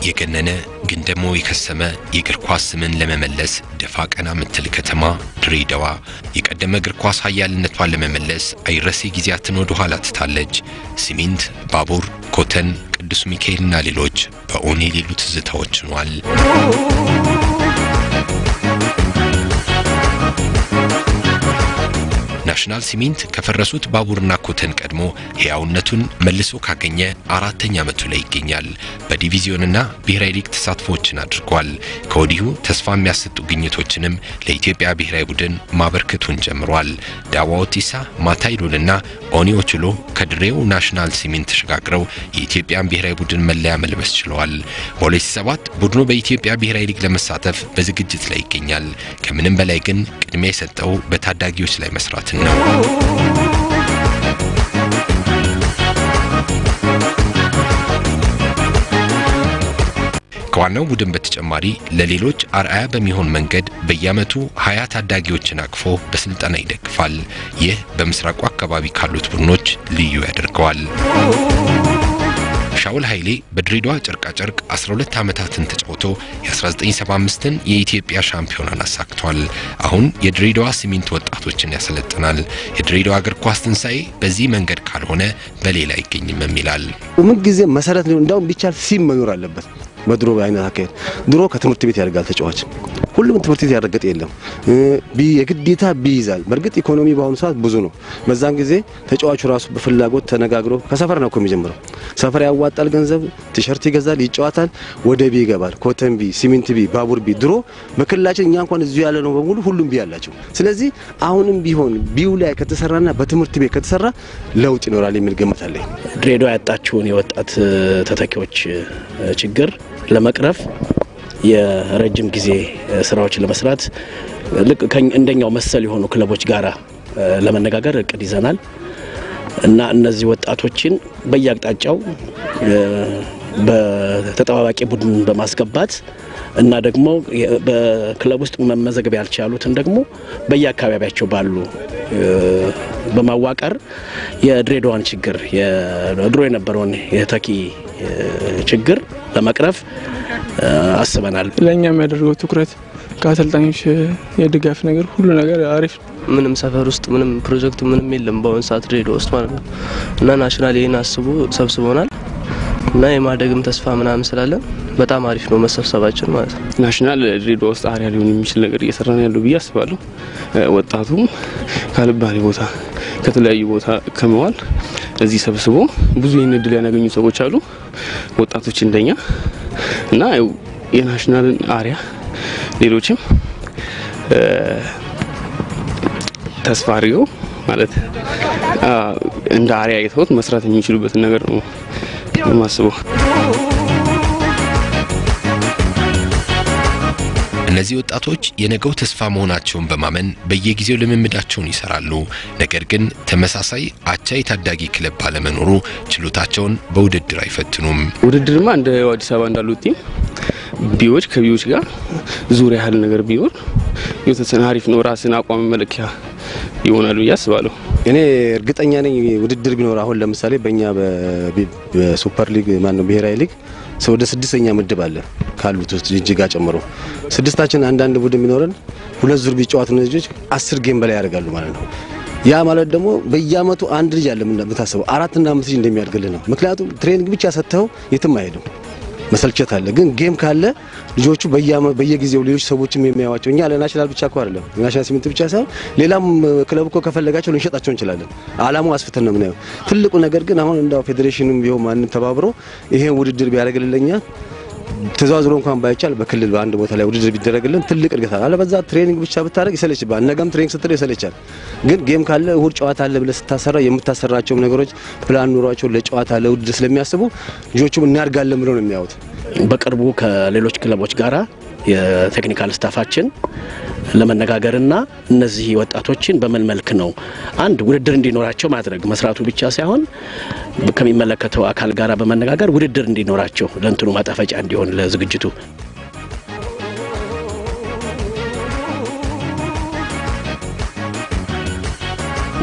የገነነ ግን ደግሞ የከሰመ የእግር ኳስ ስምን ለመመለስ ደፋ ቀና ምትል ከተማ ድሬዳዋ የቀደመ እግር ኳስ ኃያልነቷን ለመመለስ አይረሴ ጊዜያትን ወደ ኋላ ትታለች። ሲሚንት፣ ባቡር፣ ኮተን፣ ቅዱስ ሚካኤልና ሌሎች በኦኔ የሌሉ ትዝታዎች ሆኗል። ናሽናል ሲሚንት ከፈረሱት ባቡርና ኮተን ቀድሞ ሕያውነቱን መልሶ ካገኘ አራተኛ ዓመቱ ላይ ይገኛል። በዲቪዚዮንና ብሔራዊ ሊግ ተሳትፎዎችን አድርጓል። ከወዲሁ ተስፋ የሚያሰጡ ግኝቶችንም ለኢትዮጵያ ብሔራዊ ቡድን ማበርከቱን ጀምሯል። ዳዋ ኦቲሳ፣ ማታይሎልና ኦኒ ኦቹሎ ከድሬው ናሽናል ሲሚንት ተሸጋግረው የኢትዮጵያን ብሔራዊ ቡድን መለያ መልበስ ችለዋል። በ2007 ቡድኑ በኢትዮጵያ ብሔራዊ ሊግ ለመሳተፍ በዝግጅት ላይ ይገኛል። ከምንም በላይ ግን ቅድሚያ የሰጠው በታዳጊዎች ላይ መስራትን ነው። ከዋናው ቡድን በተጨማሪ ለሌሎች አርአያ በሚሆን መንገድ በየዓመቱ ሀያ ታዳጊዎችን አቅፎ በስልጠና ይደግፋል። ይህ በምስራቁ አካባቢ ካሉት ቡድኖች ልዩ ያደርገዋል። ሻውል ኃይሌ በድሬዳዋ ጨርቃጨርቅ 12 ዓመታትን ተጫውቶ የ1975ን የኢትዮጵያ ሻምፒዮናን አሳክቷል። አሁን የድሬዳዋ ሲሚንት ወጣቶችን ያሰለጥናል። የድሬዳዋ እግር ኳስ ትንሣኤ በዚህ መንገድ ካልሆነ በሌላ አይገኝም ይላል። ምን ጊዜ መሰረት ነው። እንዳውም ቢቻል ሲም መኖር አለበት። በድሮ አይነት አካሄድ ድሮ ከትምህርት ቤት ያደርጋል ተጫዋች ሁሉም ትምህርት ቤት ያረገጠ የለም። ቢ የግዴታ ቢ ይዛል። በእርግጥ ኢኮኖሚ በአሁኑ ሰዓት ብዙ ነው። በዛን ጊዜ ተጫዋቹ ራሱ በፍላጎት ተነጋግሮ ከሰፈር ነው እኮ የሚጀምረው። ሰፈር ያዋጣል፣ ገንዘብ ቲሸርት ይገዛል፣ ይጫወታል፣ ወደ ቢ ይገባል። ኮተን ቢ፣ ሲሚንት ቢ፣ ባቡር ቢ። ድሮ በክልላችን እኛ እንኳን እዚሁ ያለ ነው በሙሉ ሁሉም ቢ ያላቸው። ስለዚህ አሁንም ቢሆን ቢው ላይ ከተሰራና በትምህርት ቤት ከተሰራ ለውጥ ይኖራል የሚል ግምት አለኝ። ድሬዳዋ ያጣችውን የወጣት ተተኪዎች ችግር ለመቅረፍ የረጅም ጊዜ ስራዎችን ለመስራት ልክ እንደኛው መሰል የሆኑ ክለቦች ጋራ ለመነጋገር እቅድ ይዘናል እና እነዚህ ወጣቶችን በየአቅጣጫው በተጠባባቂ ቡድን በማስገባት እና ደግሞ በክለብ ውስጥ መመዘገብ ያልቻሉትን ደግሞ በየአካባቢያቸው ባሉ በማዋቀር የድሬዳዋን ችግር ድሮ የነበረውን የተኪ ችግር ለመቅረፍ አስበናል። ለእኛ የሚያደርገው ትኩረት ከአሰልጣኞች የድጋፍ ነገር ሁሉ ነገር አሪፍ ነው። ምንም ሰፈር ውስጥ ምንም ፕሮጀክቱ ምንም የለም በአሁኑ ሰዓት ድሬዳዋ ውስጥ ማለት ነው እና ናሽናል ይህን አስቦ ሰብስቦናል እና የማደግም ተስፋ ምናምን ስላለን በጣም አሪፍ ነው መሰብሰባችን ማለት ነው። ናሽናል ድሬዳዋ ውስጥ አሪያ ሊሆን የሚችል ነገር እየሰራ ነው ያለው ብዬ አስባለሁ። ወጣቱም ካልባሌ ቦታ ከተለያዩ ቦታ ከመዋል እዚህ ሰብስቦ ብዙ ይህን እድል ያናገኙ ሰዎች አሉ፣ ወጣቶች እንደኛ እና የናሽናልን አሪያ ሌሎችም ተስፋ አድርገው ማለት እንደ አሪያ አይተውት መስራት የሚችሉበትን ነገር ነው የማስበው። እነዚህ ወጣቶች የነገው ተስፋ መሆናቸውን በማመን በየጊዜው ልምምዳቸውን ይሰራሉ። ነገር ግን ተመሳሳይ አቻ የታዳጊ ክለብ ባለመኖሩ ችሎታቸውን በውድድር አይፈትኑም። ውድድርማ እንደ አዲስ አበባ እንዳሉት ቲም ቢዎች ከቢዎች ጋር ዙሪያ ያህል ነገር ቢኖር የተወሰነ አሪፍ ነው። ራስን አቋም መለኪያ ይሆናል ብዬ አስባለሁ። እኔ እርግጠኛ ነኝ ውድድር ቢኖር አሁን ለምሳሌ በእኛ በሱፐር ሊግ ማነው ብሔራዊ ሊግ ወደ ስድስተኛ ምድብ አለ ካሉት ውስጥ ጅጅጋ ጨምሮ ስድስታችን አንዳንድ ቡድን ቢኖረን ሁለት ዙር ቢጫወቱ ልጆች አስር ጌም በላይ ያደርጋሉ ማለት ነው። ያ ማለት ደግሞ በየአመቱ አንድ ልጅ አለ የምታስበው አራትና አምስት ልጅ እንደሚያድግልህ ነው። ምክንያቱም ትሬኒንግ ብቻ ሰጥተው የትም አይሄድም። መሰልቸት አለ። ግን ጌም ካለ ልጆቹ በየጊዜው ሌሎች ሰዎችም የሚያዋቸው እኛ ለናሽናል ብቻ እኮ አይደለም ናሽናል ሲሚንት ብቻ ሳይሆን ሌላም ክለብ እኮ ከፈለጋቸው ልንሸጣቸው እንችላለን። አላማው አስፍተን ነው የምናየው። ትልቁ ነገር ግን አሁን እንዳው ፌዴሬሽንም ቢሆን ማንም ተባብሮ ይሄን ውድድር ቢያደርግልኛ ተዘዋዝሮ እንኳን ባይቻል በክልል በአንድ ቦታ ላይ ውድድር ቢደረግልን ትልቅ እድገት አለ። አለበዛ ትሬኒንግ ብቻ ብታደርግ ይሰለችባል። ነገም ትሬኒንግ ስትለው ይሰለቻል። ግን ጌም ካለ እሁድ ጨዋታ አለ ብለህ ስታሰራ የምታሰራቸውም ነገሮች ፕላን ኑሯቸው ለጨዋታ ለውድድር ስለሚያስቡ ልጆቹም እናድጋለን ብለው ነው የሚያዩት። በቅርቡ ከሌሎች ክለቦች ጋራ የቴክኒካል ስታፋችን ለመነጋገርና እነዚህ ወጣቶችን በምን መልክ ነው አንድ ውድድር እንዲኖራቸው ማድረግ መስራቱ ብቻ ሳይሆን ከሚመለከተው አካል ጋር በመነጋገር ውድድር እንዲኖራቸው ለእንትኑ ማጣፈጫ እንዲሆን ለዝግጅቱ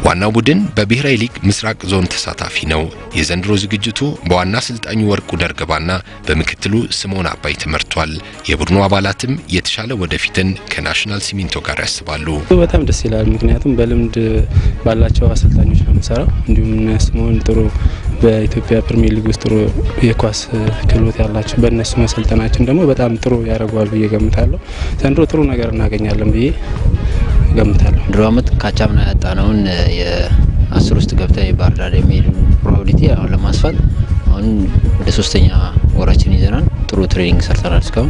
ዋናው ቡድን በብሔራዊ ሊግ ምስራቅ ዞን ተሳታፊ ነው። የዘንድሮ ዝግጅቱ በዋና አሰልጣኙ ወርቁ ደርገባና በምክትሉ ስምዖን አባይ ተመርቷል። የቡድኑ አባላትም የተሻለ ወደፊትን ከናሽናል ሲሚንቶ ጋር ያስባሉ። በጣም ደስ ይላል። ምክንያቱም በልምድ ባላቸው አሰልጣኞች ነው የምንሰራው። እንዲሁም ስምዖን ጥሩ በኢትዮጵያ ፕሪሚየር ሊግ ውስጥ ጥሩ የኳስ ክህሎት ያላቸው በእነሱ መሰልጠናችን ደግሞ በጣም ጥሩ ያደርገዋል ብዬ ገምታለሁ። ዘንድሮ ጥሩ ነገር እናገኛለን ብዬ ገምታለሁ። ድሮ አመት ካቻምና ያጣነውን የአስር ውስጥ ገብተን የባህር ዳር የሚሄዱ ፕሮባቢሊቲ አሁን ለማስፋት አሁን ወደ ሶስተኛ ወራችን ይዘናል። ጥሩ ትሬኒንግ ሰርተናል። እስካሁን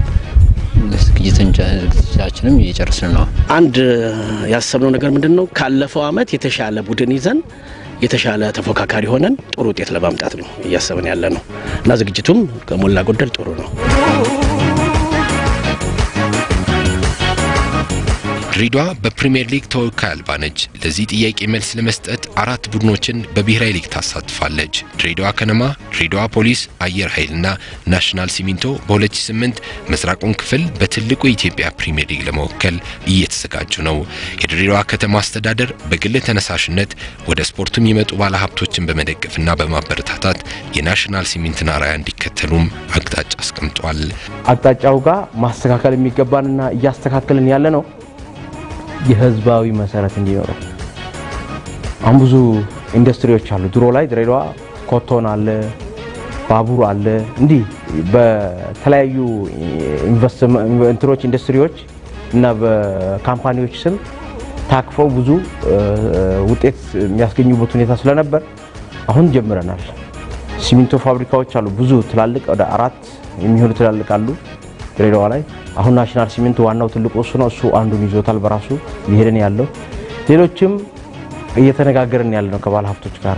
ዝግጅታችንም እየጨረስን ነው። አንድ ያሰብነው ነገር ምንድን ነው? ካለፈው አመት የተሻለ ቡድን ይዘን የተሻለ ተፎካካሪ ሆነን ጥሩ ውጤት ለማምጣት ነው እያሰብን ያለ ነው እና ዝግጅቱም ከሞላ ጎደል ጥሩ ነው። ድሬዳዋ በፕሪምየር ሊግ ተወካይ አልባ ነች። ለዚህ ጥያቄ መልስ ለመስጠት አራት ቡድኖችን በብሔራዊ ሊግ ታሳትፋለች። ድሬዳዋ ከነማ፣ ድሬዳዋ ፖሊስ፣ አየር ኃይልና ናሽናል ሲሚንቶ በ2008 ምስራቁን ክፍል በትልቁ የኢትዮጵያ ፕሪምየር ሊግ ለመወከል እየተዘጋጁ ነው። የድሬዳዋ ከተማ አስተዳደር በግል ተነሳሽነት ወደ ስፖርቱ የሚመጡ ባለሀብቶችን በመደገፍና በማበረታታት የናሽናል ሲሚንቶን አርአያ እንዲከተሉም አቅጣጫ አስቀምጧል። አቅጣጫው ጋር ማስተካከል የሚገባንና እያስተካከልን ያለ ነው የህዝባዊ መሰረት እንዲኖረው አሁን ብዙ ኢንዱስትሪዎች አሉ። ድሮ ላይ ድሬዳዋ ኮቶን አለ፣ ባቡር አለ። እንዲህ በተለያዩ ኢንቨስትመንቶች ኢንዱስትሪዎች እና በካምፓኒዎች ስም ታቅፈው ብዙ ውጤት የሚያስገኙበት ሁኔታ ስለነበር አሁን ጀምረናል። ሲሚንቶ ፋብሪካዎች አሉ፣ ብዙ ትላልቅ ወደ አራት የሚሆኑ ትላልቅ አሉ ድሬዳዋ ላይ አሁን ናሽናል ሲሚንቶ ዋናው ትልቁ እሱ ነው። እሱ አንዱን ይዞታል በራሱ እየሄደን ያለው ሌሎችም እየተነጋገርን ያለ ነው ከባለ ሀብቶች ጋር።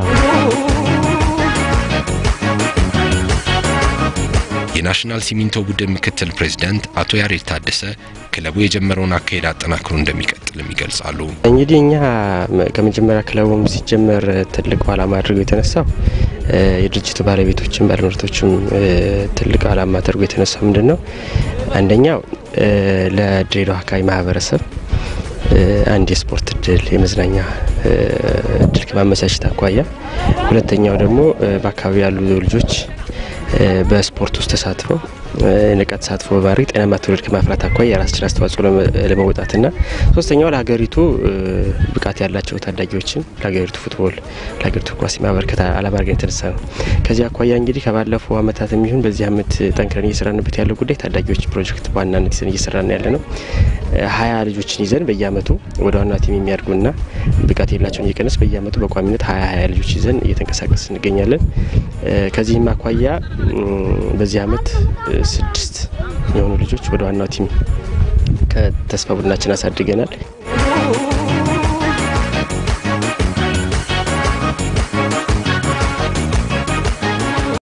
የናሽናል ሲሚንቶ ቡድን ምክትል ፕሬዚዳንት አቶ ያሬድ ታደሰ ክለቡ የጀመረውን አካሄድ አጠናክሮ እንደሚቀጥልም ይገልጻሉ። እንግዲህ እኛ ከመጀመሪያ ክለቡም ሲጀመር ትልቁ ዓላማ አድርገው የተነሳው የድርጅቱ ባለቤቶችም ባለምርቶችም ትልቅ ዓላማ አድርጎ የተነሳው ምንድን ነው? አንደኛው ለድሬዳዋ አካባቢ ማህበረሰብ አንድ የስፖርት እድል የመዝናኛ እድል ከማመቻቸት አኳያ፣ ሁለተኛው ደግሞ በአካባቢ ያሉ ልጆች በስፖርት ውስጥ ተሳትፈው ንቃት ተሳትፎ በማድረግ ጤናማ ትውልድ ከማፍራት አኳያ የራሳችን አስተዋጽኦ ለመወጣትና ሶስተኛው ለሀገሪቱ ብቃት ያላቸው ታዳጊዎችን ለሀገሪቱ ፉትቦል ለሀገሪቱ ኳስ ማበርከት ዓላማ አድርገን የተነሳ ነው። ከዚህ አኳያ እንግዲህ ከባለፈው ዓመታት የሚሆን በዚህ ዓመት ጠንክረን እየሰራንበት ያለው ጉዳይ ታዳጊዎች ፕሮጀክት በዋናነት ይዘን እየሰራን ያለ ነው። ሀያ ልጆችን ይዘን በየዓመቱ ወደ ዋና ቲም የሚያድጉና ብቃት የሌላቸውን እየቀነስ በየዓመቱ በቋሚነት ሀያ ሀያ ልጆች ይዘን እየተንቀሳቀስ እንገኛለን። ከዚህም አኳያ በዚህ ዓመት ስድስት የሆኑ ልጆች ወደ ዋናው ቲም ከተስፋ ቡድናችን አሳድገናል።